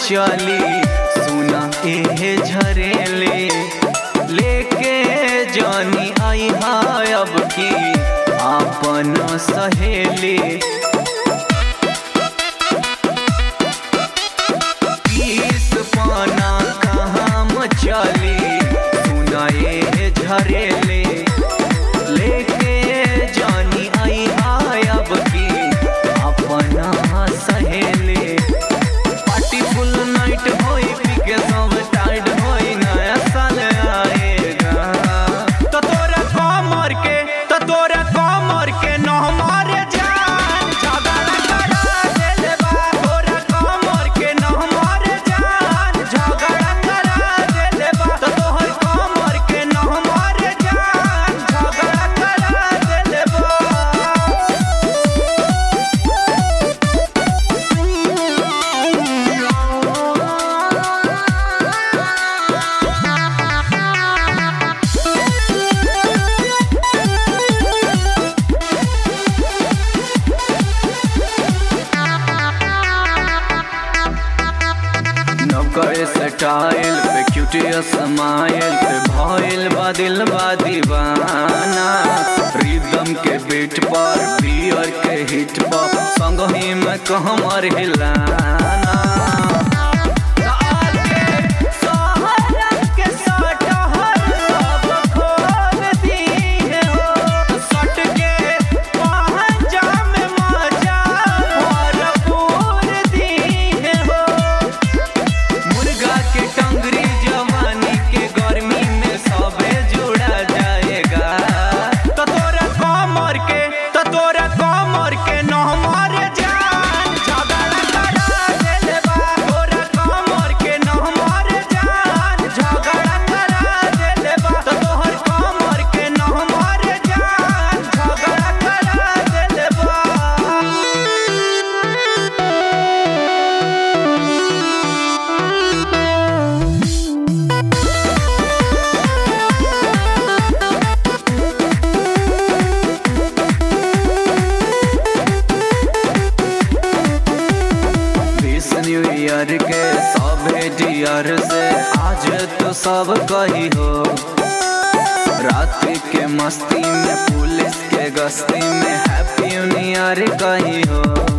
चली सुना एहे झरेले लेके जानी आई हाय अब की आपन सहेली पीस पाना कहाँ मचली सुना एहे झरेले लेके जानी आई हाय अब की अपना सहेली पार्टी फुल नाइट होई पी के सब टाइट होई नया साल आएगा तो तोरा कमर के तो तोरा कमर के न हमारे जान झगड़ा करा देले बा तोरा कमर के न हमारे जान झगड़ा करा देले बा तो तोहर कमर के न हमारे जान झगड़ा करा देले बा नौकर स्टाइल पे क्यूटियस स्माइल पे भइल बा दिल बा दीवाना रिदम के बीट पर बियर के हिट पर संग ही में कहमर हिलाना मुर्गा के टंगरी जवानी के गर्मी में सबे जुड़ा जाएगा तो तोरा कमर के तो तोरा कमर के न हमारे जान झगड़ा करा देले बा तोरा कमर के न हमारे जान झगड़ा करा देले बा तो तोहर कमर के न हमारे जान झगड़ा करा देले बा बीस न्यू ईयर के सब डियर से आज तो सब कही हो रात के मस्ती में पुलिस के गश्ती में हैप्पी न्यू ईयर कही हो